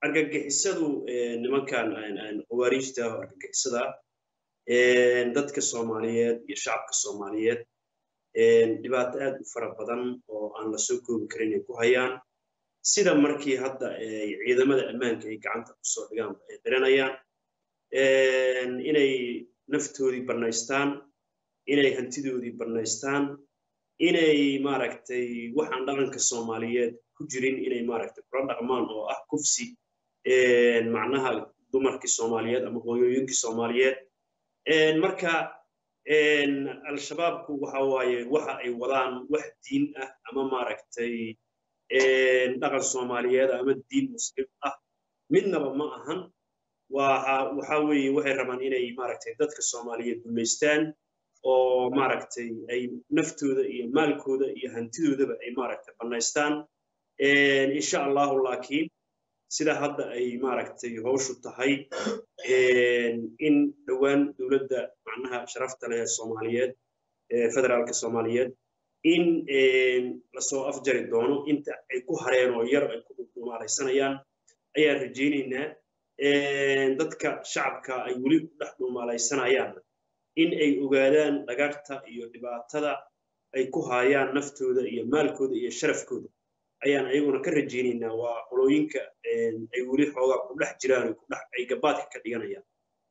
argagixisadu nimankan qawaariijta argagixisada dadka soomaaliyeed iyo shacabka soomaaliyeed dhibaato aad u fara badan oo aan la soo koobi karin ay ku hayaan sida markii hadda ciidamada ammaanka ay gacanta kusoo dhigaanba ay qiranayaan inay naftoodii bannaystaan inay hantidoodii bannaystaan inay maaragtay waxaan dhaqanka soomaaliyeed ku jirin inay maaragtay kula dhaqmaan oo ah kufsi macnaha dumarkii soomaaliyeed ama hooyooyinkii soomaaliyeed marka al-shabaabku waxa waaye waxa ay wadaan wax diin ah ama maaragtay dhaqan soomaaliyeed ama diin muslim ah midnaba ma ahan waxa weeye waxay rabaan inay maaragtay dadka soomaaliyeed gumaystaan oo maaragtay ay naftooda iyo maalkooda iyo hantidoodaba ay maaragtay bannaystaan insha allahu laakiin sida hadda ay maaragtay howshu tahay in dhowaan dowladda macnaha sharafta leh soomaaliyeed federaalka soomaaliyeed in lasoo afjari doono inta ay ku hareen oo yar ay ku dhumaalaysanayaan ayaan rajaynaynaa dadka shacabka ay weli ku dhex dhumaalaysanayaan in ay ogaadaan dhagarta iyo dhibaatada ay ku haayaan naftooda iyo maalkooda iyo sharafkooda ayaan ayaguna ka rajaynaynaa waa qolooyinka ay weli xoogaa ku dhex jiraan ku dhex ay gabaadka ka dhiganayaan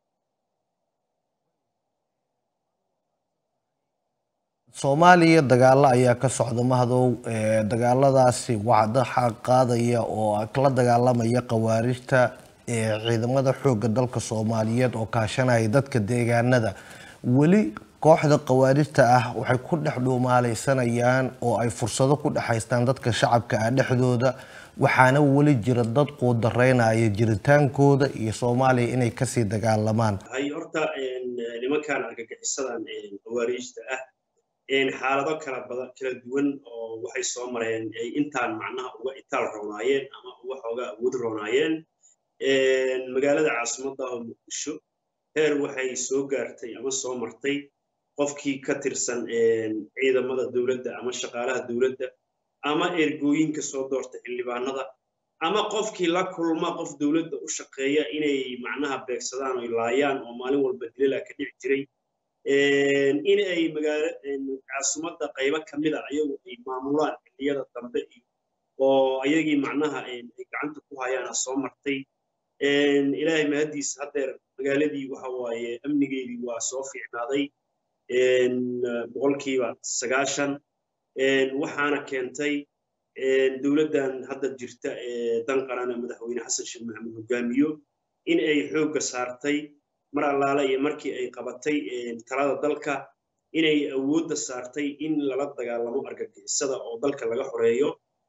soomaaliya dagaalo ayaa ka socda mahadow dagaaladaasi wacdaxa qaadaya oo la dagaalamaya khawaarijta ciidamada xoogga dalka soomaaliyeed oo kaashanaya dadka deegaanada weli kooxda khawaarijta ah waxay ku dhex dhuumaalaysanayaan oo ay fursado ku dhexaystaan dadka shacabka ah dhexdooda waxaana weli jira dad quudaraynaya jiritaankooda iyo soomaaliya inay kasii dagaalamaan hay horta nimankan argagixisadan khawaariijta ah xaalado kala badan kala duwan oo waxay soo mareen ay intaan macnaha uga itaal roonaayeen ama uga xooga awood roonaayeen magaalada caasimadda oo muqdisho heer waxay soo gaartay ama soo martay qofkii ka tirsan ciidamada dowladda ama shaqaalaha dowladda ama ergooyinka soo doorta xildhibaanada ama qofkii la kulma qof dowladda u shaqeeya inay macnaha beegsadaan oy laayaan oo maalin walba dilala ka dhici jiray in ay magaala caasimadda qaybo ka mida ayagu ay maamulaan xilliyada dambe iyo oo ayagii macnaha ay gacanta ku hayaana soo martay ilaahay mahaddiisa haddeer magaaladii waxa waaye amnigeedii waa soo fiicnaaday boqolkiiba sagaashan waxaana keentay dowladdan hadda jirta ee dan qarana madaxweyne xasan sheekh maxamed hogaamiyo in ay xoogga saartay mar allaale iyo markii ay qabatay talada dalka inay awoodda saartay in lala dagaalamo argagixisada oo dalka laga xoreeyo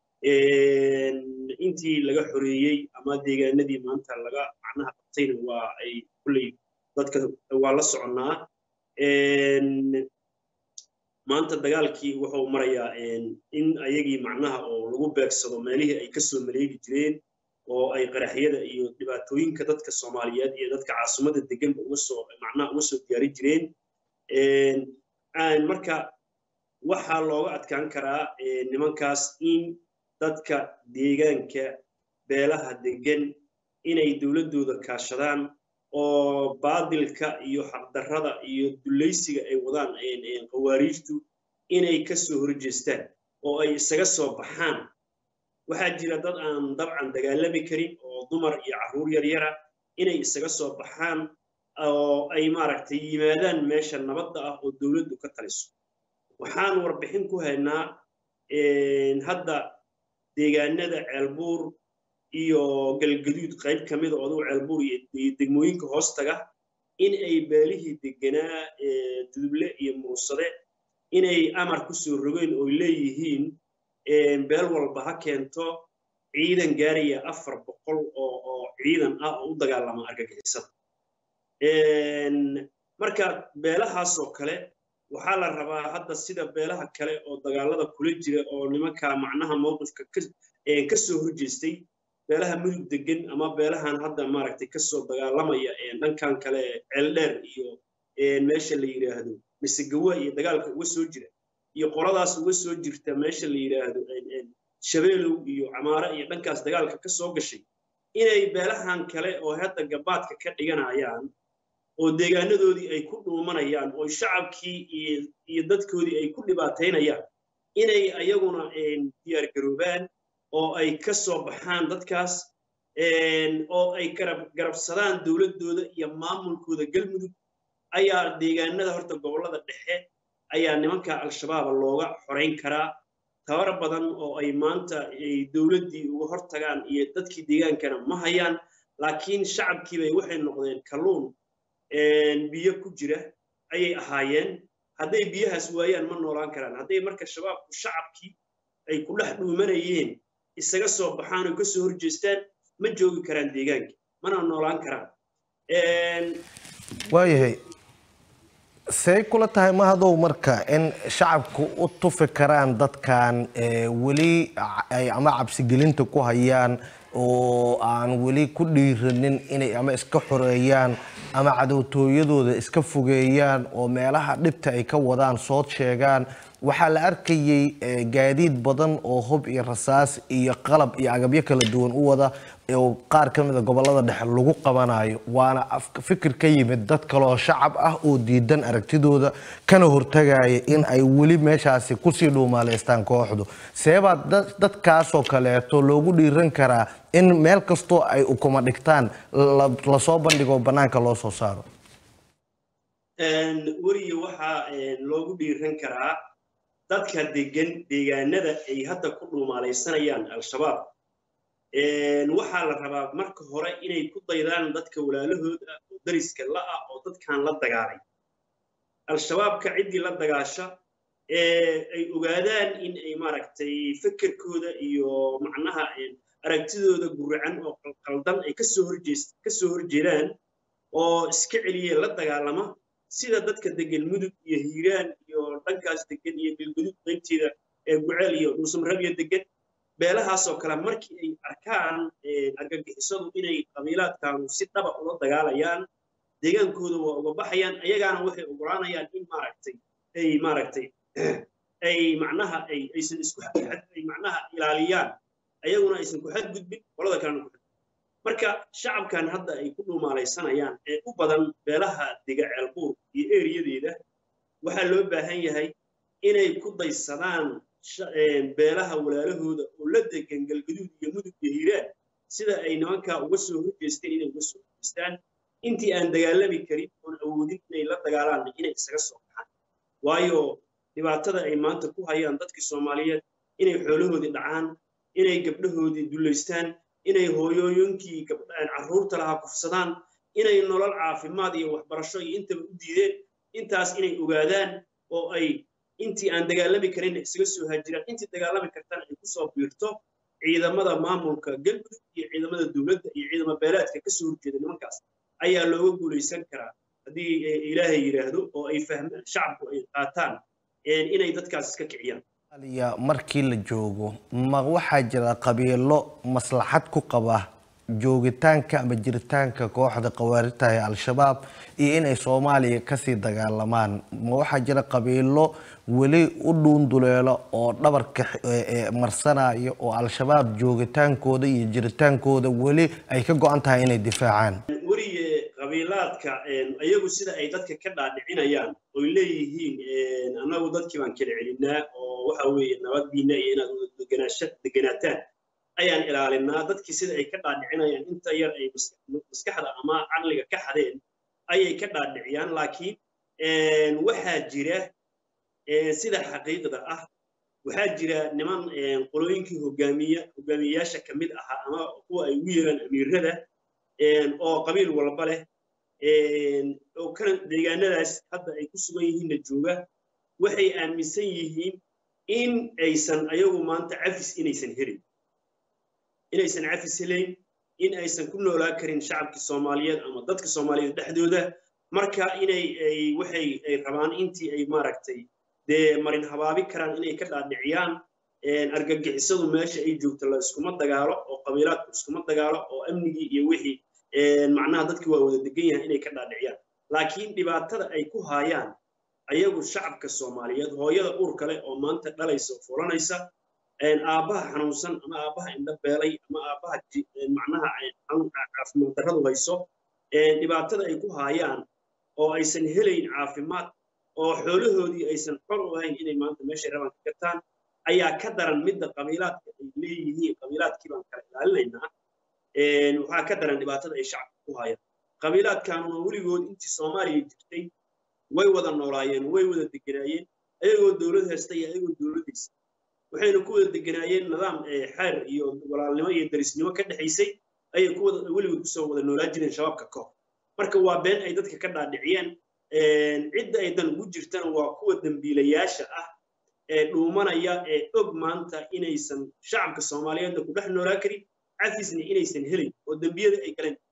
intii laga xoreeyey ama deegaanadii maanta laga macnaha qabtayna waa ay kulley dadka waa la soconnaa maanta dagaalkii wuxuu marayaa in ayagii macnaha oo lagu beegsado meelihii ay kasoo maleegi jireen oo ay qaraxyada iyo dhibaatooyinka dadka soomaaliyeed iyo dadka caasimadda deganba uga soo macnaha uga soo diyaari jireen marka waxaa looga adkaan karaa nimankaas in dadka deegaanka beelaha degan inay dowladdooda kaashadaan oo baadilka iyo xaqdarrada iyo dulaysiga ay wadaan khawaariijtu inay ka soo horjeestaan oo ay isaga soo baxaan waxaa jira dad aan dabcan dagaalami karin oo dumar iyo carruur yaryara inay isaga soo baxaan oo ay maaragtay yimaadaan meesha nabadda ah oo dowladdu ka taliso waxaan warbixin ku haynaa hadda deegaanada ceelbuur iyo galgaduud qayb ka mida oo adugu ceelbuur iyo degmooyinka hoostaga in ay beelihii deganaa duduble iyo muusade inay amar ku soo rogeen oo leeyihiin beel walba ha keento ciidan gaaraya afar boqol oo oo ciidan ah oo u dagaalama argagixisada marka beelahaasoo kale waxaa la rabaa hadda sida beelaha kale oo dagaalada kula jira oo nimanka macnaha mowqifka ka soo horjeestay beelaha mudug degan ama beelahan hadda maaragtay kasoo dagaalamaya dhankan kale ceeldheer iyo meesha la yidhaahdo misegawa iyo dagaalka uga soo jira iyo qoladaas uga soo jirta meesha la yidhaahdo shabeelow iyo camaare iyo dhankaas dagaalka ka soo gashay inay beelahan kale oo hadda gabaadka ka dhiganayaan oo deegaanadoodii ay ku dhuumanayaan oo shacabkii iyo dadkoodii ay ku dhibaataynayaan inay ayaguna diyaar garoobaan oo ay ka soo baxaan dadkaas oo ay garabsadaan dowladdooda iyo maamulkooda galmudug ayaa deegaanada horta gobollada dhexe ayaa nimanka al-shabaaba looga xorayn karaa tabar badan oo ay maanta dowladdii uga hortagaan iyo dadkii deegaankana ma hayaan laakiin shacabkiibay waxay noqdeen kalluun biyo ku jira ayay ahaayeen hadday biyahaas waayaan ma noolaan karaan hadday marka shabaabku shacabkii ay ku dhex dhuumanayeen isaga soo baxaan oo ka soo horjeestaan ma joogi karaan deegaanka mana noolaan karaan waayahay say kula tahay mahadow marka in shacabku u tufi karaan dadkan weli ay ama cabsigelinta ku hayaan oo aan weli ku dhiiranin inay ama iska xoreeyaan ama cadowtooyadooda iska fogeeyaan oo meelaha dhibta ay ka wadaan soo sheegaan waxaa la arkayay gaadiid badan oo hub iyo rasaas iyo qalab iyo agabyo kala duwan u wada oo qaar ka mid a gobolada dhexe lagu qabanayo waana fikir ka yimid dad kaleoo shacab ah oo diidan aragtidooda kana hortagaya in ay weli meeshaasi kusii dhuumaaleystaan kooxdu seebaa dadkaasoo kaleeto loogu dhiiran karaa in meel kastoo ay ukuma dhigtaan lasoo bandhigo bannaanka loo soo saaro weriga waxaa loogu dhiiran karaa dadka degan deegaanada ay hadda ku dhuumaalaysanayaan al-shabaab waxaa la rabaa marka hore inay ku daydaan dadka walaalahooda oo dariska la'ah oo dadkan la dagaalay al-shabaabka ciddii la dagaasha ay ogaadaan in ay maaragtay fekerkooda iyo macnaha aragtidooda guracan oo qaldan ay kasoo horjees kasoo horjeedaan oo iska celiye la dagaalama sida dadka degan mudug iyo hiiraan iyo dhankaas degan iyo galgudud qaybteeda ee guceel iyo dhuusamrabiya degan beelahaasoo kale markii ay arkaan argagixisadu inay qabiilaadkaanu si dhaba ula dagaalayaan deegaankooda waa uga baxayaan ayagaana waxay ogolaanayaan in maaragtay ay maaragtay ay macnaha ay aysan isku ay macnaha ilaaliyaan ayaguna aysan ku xadgudbin qolada kalena ku marka shacabkan hadda ay ku dhuumaalaysanayaan ee u badan beelaha dega ceelbuur iyo eriyadeeda waxaa loo baahan yahay inay ku daysadaan beelaha walaalahooda oo la degan galgaduud iyo mudug iyo hiiraan sida ay nimankaa uga soo horjeesteen inay uga soo horjeestaan intii aan dagaalami karin oon awoodin inay la dagaalaan inay isaga soo baxaan waayo dhibaatada ay maanta ku hayaan dadkii soomaaliyeed inay xoolahoodii dhacaan inay gabdhahoodii dullaystaan inay hooyooyinkii carruurta lahaa kufsadaan inay nolol caafimaad iyo waxbarasho iyo intaba u diideen intaas inay ogaadaan oo ay intii aan dagaalami karin isaga soo haajiraan intii dagaalami kartana ay kusoo biirto ciidamada maamulka galmudug iyo ciidamada dowladda iyo ciidama beelaadka kasoo horjeeda nimankaas ayaa looga guulaysan karaa haddii ilaahay yidhaahdo oo ay fahmaan shacabku ay qaataan inay dadkaas iska kiciyaan markii la joogo ma waxaa jira qabiilo maslaxad ku qaba joogitaanka ama jiritaanka kooxda khawaarijta ee al-shabaab iyo inay soomaaliya kasii dagaalamaan ma waxaa jira qabiilo weli u dhuunduleelo oo dhabarka marsanaya oo al-shabaab joogitaankooda iyo jiritaankooda weli ay ka go-an tahay inay difaacaan weliye qabiilaadka iyagu sida ay dadka ka dhaadhicinayaan oy leeyihiin annagu dadkii baan kala celinaa oo waxa weeye nabaddiina iyo inaad deganaataan ayaan ilaalinaa dadkii sida ay ka dhaadhicinayaan inta yar ay maskaxda ama caqliga ka xadeen ayay ka dhaadhiciyaan laakiin waxaa jira sida xaqiiqda ah waxaa jira niman qolooyinkii hogaamiya hogaamiyeyaasha ka mid ahaa ama kuwa ay ugu yeeraan amiirada oo qabiil walba leh oo kana deegaanadaas hadda ay ku sugan yihiinna jooga waxay aaminsan yihiin in aysan ayagu maanta cafis inaysan helin inaysan cafis helayn in aysan ku noolaa karin shacabkii soomaaliyeed ama dadka soomaaliyeed dhexdooda marka inay ay waxay ay rabaan intii ay maaragtay dee marin habaabi karaan inay ka dhaadhiciyaan argagixisadu meesha ay joogto la iskuma dagaalo oo qabiilaadku iskuma dagaalo oo amnigii iyo wixii macnaha dadkii waa wada degan yahay inay ka dhaadhiciyaan laakiin dhibaatada ay ku haayaan ayagu shacabka soomaaliyeed hooyada uur kale oo maanta dhalaysa fulanaysa aabbaha xanuunsan ama aabbaha indho beelay ama aabbaha macnaha caafimaad darradu hayso dhibaatada ay ku haayaan oo aysan helayn caafimaad oo xoolahoodii aysan xor u ahayn inay maanta meeshay rabaan ka gataan ayaa ka daran midda qabiilaadka ay leeyihiin qabiilaadkii baan kala ilaalinaynaa waxaa ka daran dhibaatada ay shacabka ku haayaan qabiilaadkanuna weligood intii soomaaliya jirtay way wada noolaayeen way wada deganaayeen ayagoo dowlad haysta iyo ayagoo dowladdiisa waxayna ku wada deganaayeen nidaam xeer iyo walaalnimo iyo darisnimo ka dhexaysay ayay kuwada weligood kusoo wada noolaa jireen shabaabka ka hor marka waa been ay dadka ka dhaadhiciyeen cidda ay dan ugu jirtana waa kuwa dembiilayaasha ah ee dhuumanaya ee og maanta inaysan shacabka soomaaliyeedna ku dhex noolaa karin cafisna inaysan helin oo dembiyada ay galeen